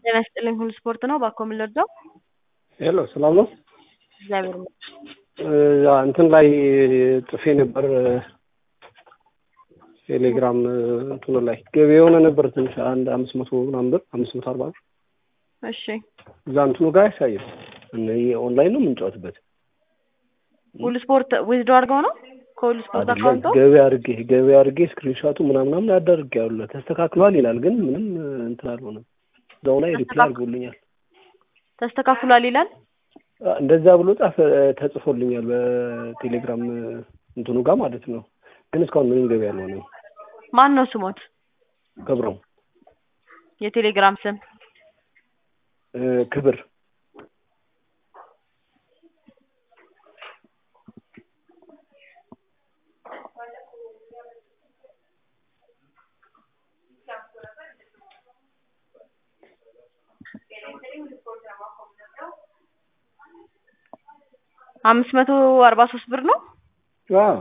ጤና ይስጥልኝ ሁሉ ስፖርት ነው። ባኮ ምን ልርዳው? ሄሎ ሰላም ነው? እግዚአብሔር ይመስገን። ያ እንትን ላይ ጽፌ ነበር ቴሌግራም እንትኑ ላይ ገቢ የሆነ ነበር ትንሽ አንድ አምስት መቶ ምናምን ብር አምስት መቶ አርባ ብር እሺ እዛ እንትኑ ጋር አያሳይም። እነ ኦንላይን ነው የምንጫወትበት ሁሉ ስፖርት ዊዝዶ አድርገው ነው ከሁሉ ስፖርት አይደለም አካውንቶ ገቢ አድርጌ ገቢ አድርጌ ስክሪንሻቱ ምናምናምን አዳርጌ ያለ ተስተካክሏል ይላል፣ ግን ምንም እንትን አልሆነም። እዛው ላይ ሪፕላይ አድርጎልኛል። ተስተካክሏል ይላል። እንደዛ ብሎ ጻፈ ተጽፎልኛል በቴሌግራም እንትኑ ጋር ማለት ነው። ግን እስካሁን ምንም ገቢ አልሆነም። ማን ነው ስሞት? ክብረው የቴሌግራም ስም እ ክብር አምስት መቶ አርባ ሶስት ብር ነው። አዎ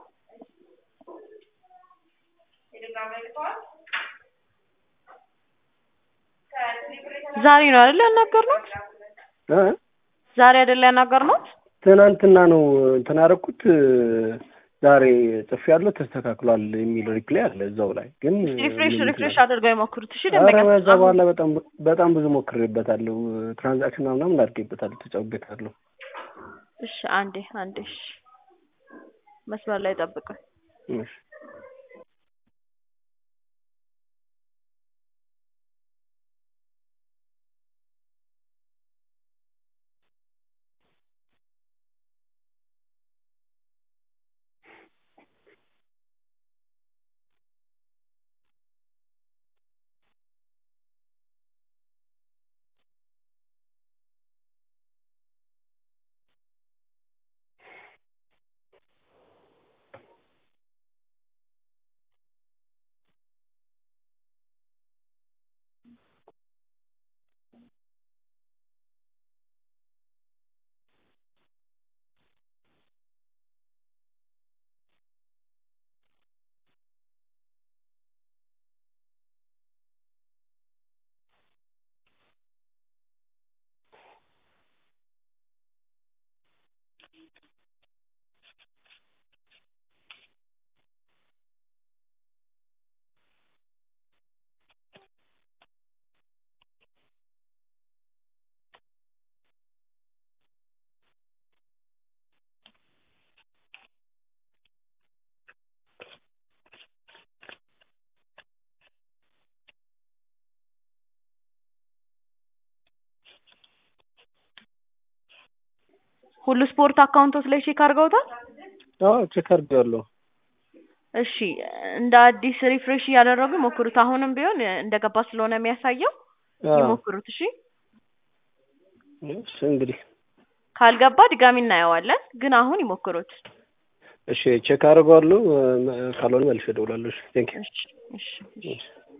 ዛሬ ነው አይደል ያናገርነው? እ ዛሬ አይደል ያናገርነው? ትናንትና ነው እንትን ያደረኩት ዛሬ ጽፌ ያለው ተስተካክሏል የሚል ሪፕላይ አለ እዛው ላይ ግን ሪፍሬሽ ምንም ሪፍሬሽ እንትን አድርገው የሞክሩት። እሺ ኧረ ደንበኛ በዛ በኋላ በጣም በጣም ብዙ ሞክሬበታለሁ። ትራንዛክሽን ምናምን አድርጌበታለሁ፣ ተጫውቤታለሁ። እሺ አንዴ አንዴ እሺ መስመር ላይ ጠብቁኝ። እሺ ሁሉ ስፖርት አካውንቶች ላይ ቼክ አድርገውታል? አዎ ቼክ አድርጌዋለሁ። እሺ እንደ አዲስ ሪፍሬሽ እያደረጉ ይሞክሩት። አሁንም ቢሆን እንደገባ ስለሆነ የሚያሳየው አዎ ይሞክሩት። እሺ እሺ እንግዲህ ካልገባ ድጋሚ እናየዋለን፣ ግን አሁን ይሞክሩት። እሺ ቼክ አድርገዋለሁ። ካልሆነ መልሼ እደውላለሁ። እሺ ቴንክ እሺ እሺ እሺ ዩ